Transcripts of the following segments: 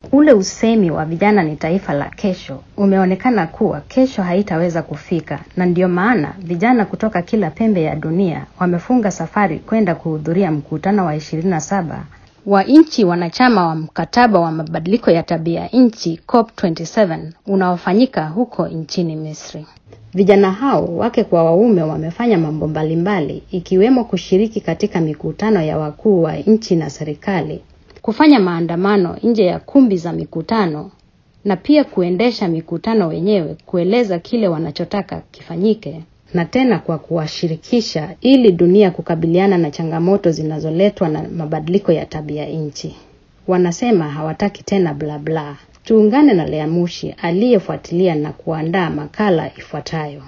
Ule usemi wa vijana ni taifa la kesho umeonekana kuwa kesho haitaweza kufika, na ndio maana vijana kutoka kila pembe ya dunia wamefunga safari kwenda kuhudhuria mkutano wa 27 wa nchi wanachama wa mkataba wa mabadiliko ya tabia nchi COP27 unaofanyika huko nchini Misri. Vijana hao wake kwa waume wamefanya mambo mbalimbali ikiwemo kushiriki katika mikutano ya wakuu wa nchi na serikali, kufanya maandamano nje ya kumbi za mikutano na pia kuendesha mikutano wenyewe kueleza kile wanachotaka kifanyike na tena kwa kuwashirikisha ili dunia kukabiliana na changamoto zinazoletwa na mabadiliko ya tabia nchi. Wanasema hawataki tena bla bla. Tuungane na Lea Mushi aliyefuatilia na kuandaa makala ifuatayo.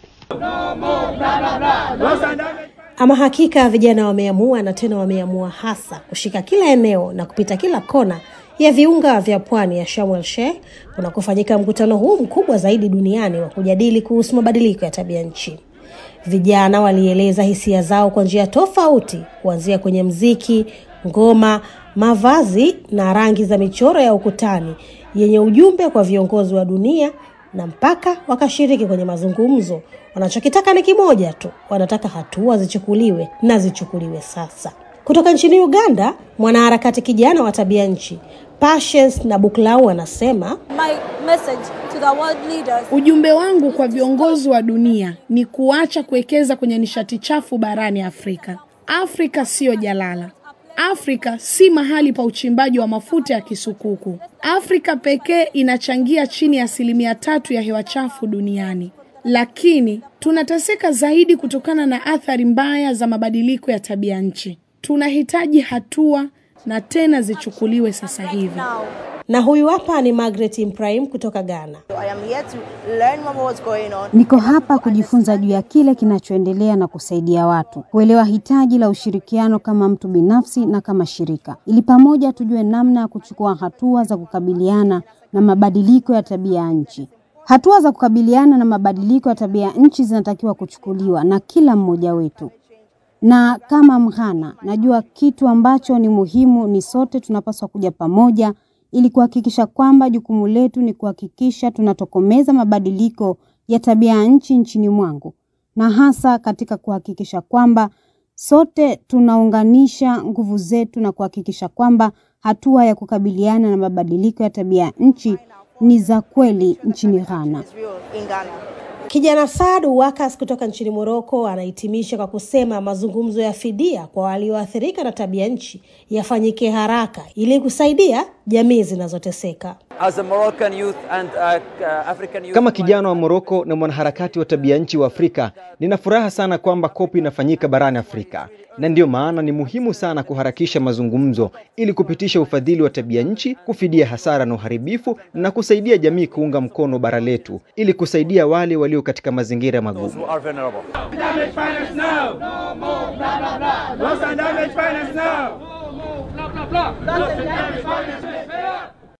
Ama hakika vijana wameamua na tena wameamua hasa kushika kila eneo na kupita kila kona ya viunga vya pwani ya Sharm el Sheikh kunakofanyika mkutano huu mkubwa zaidi duniani wa kujadili kuhusu mabadiliko ya tabia nchi. Vijana walieleza hisia zao kwa njia tofauti, kuanzia kwenye mziki, ngoma, mavazi na rangi za michoro ya ukutani yenye ujumbe kwa viongozi wa dunia na mpaka wakashiriki kwenye mazungumzo. Wanachokitaka ni kimoja tu, wanataka hatua zichukuliwe na zichukuliwe sasa. Kutoka nchini Uganda, mwanaharakati kijana wa tabia nchi Patience na Buklau anasema My message to the world leaders Ujumbe wangu kwa viongozi wa dunia ni kuacha kuwekeza kwenye nishati chafu barani Afrika. Afrika siyo jalala. Afrika si mahali pa uchimbaji wa mafuta ya kisukuku. Afrika pekee inachangia chini ya asilimia tatu ya hewa chafu duniani, lakini tunateseka zaidi kutokana na athari mbaya za mabadiliko ya tabia nchi. Tunahitaji hatua na tena zichukuliwe sasa hivi. now. na huyu hapa ni Margaret Ibrahim kutoka Ghana. I am here to learn more about what's going on. Niko hapa kujifunza juu ya kile kinachoendelea na kusaidia watu kuelewa hitaji la ushirikiano kama mtu binafsi na kama shirika, ili pamoja tujue namna ya kuchukua hatua za kukabiliana na mabadiliko ya tabia ya nchi. Hatua za kukabiliana na mabadiliko ya tabia ya nchi zinatakiwa kuchukuliwa na kila mmoja wetu na kama Mghana najua kitu ambacho ni muhimu ni sote tunapaswa kuja pamoja ili kuhakikisha kwamba jukumu letu ni kuhakikisha tunatokomeza mabadiliko ya tabia ya nchi nchini mwangu, na hasa katika kuhakikisha kwamba sote tunaunganisha nguvu zetu na kuhakikisha kwamba hatua ya kukabiliana na mabadiliko ya tabia ya nchi ni za kweli nchini Ghana. It's real in Ghana. Kijana Saad Wakas kutoka nchini Moroko anahitimisha kwa kusema mazungumzo ya fidia kwa walioathirika na tabia nchi yafanyike haraka ili kusaidia jamii zinazoteseka. As a Moroccan youth and uh, uh, African youth, Kama kijana wa Moroko na mwanaharakati wa tabia nchi wa Afrika, nina furaha sana kwamba kopi inafanyika barani Afrika, na ndiyo maana ni muhimu sana kuharakisha mazungumzo ili kupitisha ufadhili wa tabia nchi, kufidia hasara na uharibifu, na kusaidia jamii kuunga mkono bara letu ili kusaidia wale walio katika mazingira magumu. who are vulnerable. Damage finance now. No more blah blah blah. Loss and damage finance now. No more blah blah blah. Loss and damage finance now.